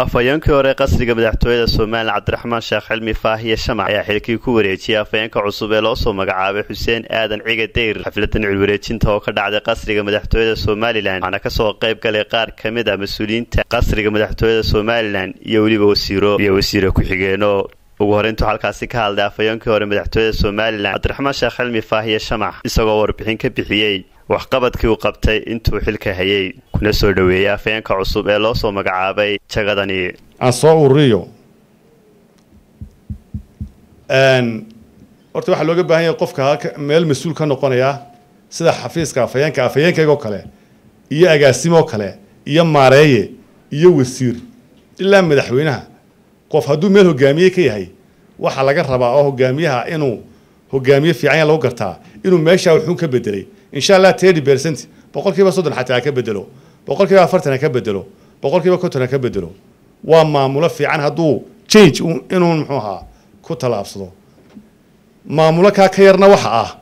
afhayeenkii hore qasriga madaxtooyada somalilan cabdiraxmaan sheekh cilmi faahiye shamac ayaa xilkii ku wareejiyey afhayeenka cusub ee loo soo magacaabay xuseen aadan ciga dayr xafladan cilwareejinta oo ka dhacday qasriga madaxtooyada somalilan waxaana kasoo qayb galay qaar ka mid ah mas-uuliyiinta qasriga madaxtooyada somalilan iyo weliba wasiiro iyo wasiire ku-xigeenno ugu horeyntuu halkaasi ka hadlay afhayeenkii hore madaxtooyada somalilan cabdiraxmaan sheekh cilmi faahiye shamac isagoo warbixin ka bixiyey waxqabadkii uu qabtay intuu xilka hayay kuna soo dhoweeyey afhayeenka cusub ee loo soo magacaabay jagadani aan soo ururiyo horta waxaa looga baahan yahay qofka meel mas-uul ka noqonaya sida xafiiska afhayeenka afhayeenkaygoo kale iyo agaasimoo kale iyo maareeye iyo wasiir ilaa madaxweynaha qof hadduu meel hogaamiye ka yahay waxaa laga rabaa oo hogaamiyaha inuu hogaamiye fiican ya lagu gartaa inuu meeshaa wuxuun ka bedelay insha allah thirty percent boqol kiiba soddon xataa ha ka bedelo boqol kiiba afartan ha ka bedelo boqol kiiba konton ha ka bedelo waa maamulo fiican hadduu change inuu muxuu ahaa ku tallaabsado maamulo kaa ka yarna waxa ah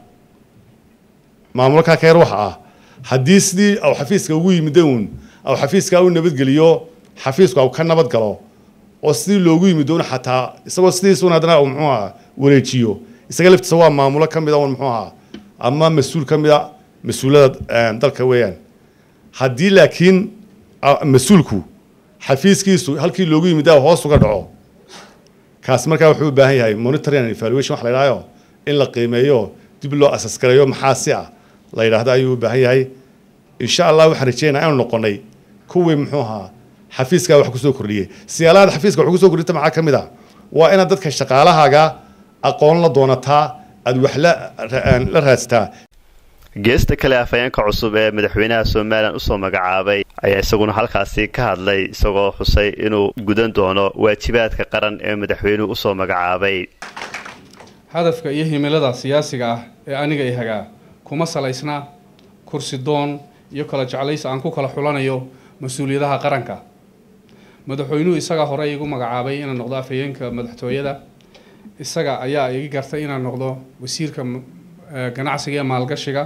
maamulo kaa ka yar waxa ah haddii sidii aw xafiiska ugu yimida uun aw xafiiska u nabadgeliyo xafiisku aw ka nabad galo oo sidii loogu yimid un xataa isagoo sidiisuun haddana muxuu ahaa wareejiyo isaga laftiisa waa maamulo ka mid a un muxuu ahaa ama mas-uul ka mid a mas-uulada dalka weeyaan haddii laakiin mas-uulku xafiiskiisu halkii loogu yimida hoos uga dhaco kaasi markaa wuxuu u baahan yahay monitoring and evaluation wax la yidhahdo in la qiimeeyo dib loo asas gareeyo maxaa si ah la yidhaahdo ayuu u baahan yahay insha allah waxaan rajeynaa inaanu noqonay kuwii muxuu ahaa xafiiskaa wax kusoo kordhiyey siyaalahaad xafiiska wax kusoo kordhita maxaa ka mid ah waa inaad dadka shaqaalahaaga aqoon la doonataa aada wax la raadsataa geesta kale afhayeenka cusub ee madaxweynaha somalilan usoo magacaabay ayaa isaguna halkaasi ka hadlay isagoo xusay inuu gudan doono waajibaadka qaran ee madaxweynuhu usoo magacaabay hadafka iyo himilada siyaasiga ah ee aniga i hagaa kuma salaysna kursi doon iyo kala jeclays aan ku kala xulanayo mas-uuliyadaha qaranka madaxweynuhu isagaa hore igu magacaabay inaan noqdo afhayeenka madaxtooyada isaga ayaa igi gartay inaan noqdo wasiirka ganacsiga iyo maalgashiga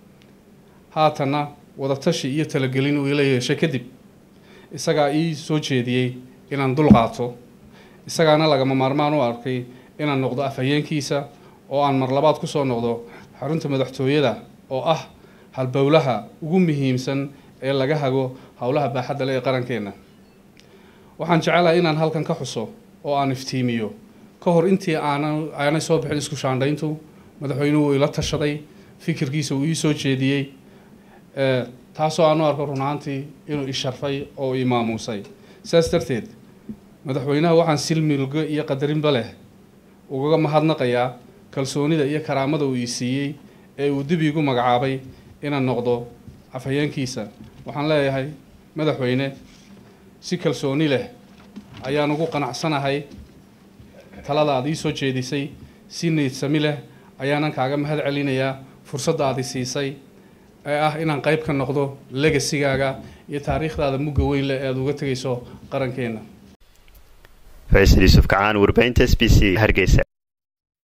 haatanna wadatashi iyo talagelin uu ila yeeshay kadib isagaa ii soo jeediyey inaan dul qaato isagaana lagama maarmaan u arkay inaan noqdo afhayeenkiisa oo aan mar labaad kusoo noqdo xarunta madaxtooyada oo ah halbowlaha ugu muhiimsan ee laga hago howlaha baaxadda le ee qarankeenna waxaan jecelahay inaan halkan ka xuso oo aan iftiimiyo ka hor intii aanan aanay soo bixin isku shaandhayntu madaxweynuhu uu ila tashaday fikirkiisa uu ii soo jeediyey taasoo aan u arko runaantii inuu isharfay oo ii maamuusay sidaas darteed madaxweynaha waxaan silmilgo iyo qadarinba leh ugaga mahadnaqayaa kalsoonida iyo karaamada uu ii siiyey ee uu dib iigu magacaabay inaan noqdo afhayeenkiisa waxaan leeyahay madaxweyne si kalsooni leh ayaan ugu qanacsanahay talada aad ii soo jeedisay si niydsami leh ayaanan kaaga mahad celinayaa fursadda aad i siisay ee ah inaan qayb ka noqdo legasigaaga iyo taariikhdaada mugga weyn leh ee aad uga tegayso qarankeenna faysal yuusuf kacaan warbaahinta s b c hargeysa